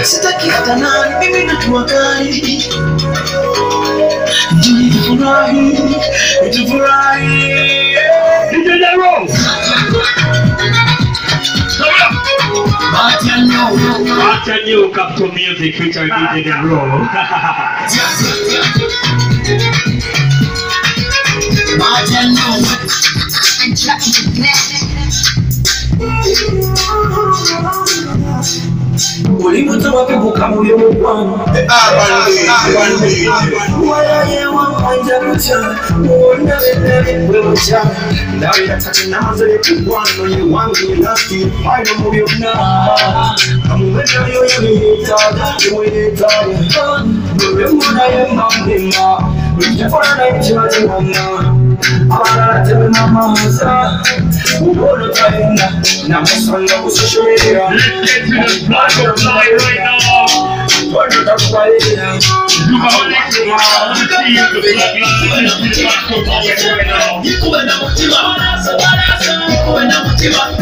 sitaki hata nani, mimi najua kali Njoo tufurahi, tufurahi DJ Dero. Bahati ya nyoyo Acha new Captain Music featuring DJ Dero. Bahati ya nyoyo ulimuta wakibuka muyo mugwano wayaye wakwanja kutya muwona bendabwe mutya ndabira tati namaze kugwano ye wange nasti aino mu byonna amuwenayo yabiyetaaga yemweyetaaga lwemwonaye mamema lujjafananaye kibaziwonna abalala tememamaza ubona tayenda namusanga kusosholerera Let's get to the black of fly right now. Wano takubalira You are listening. I want to see you the black line. Let's get to the black of fly right now. Nikuwe na mutima, nikuwe na mutima,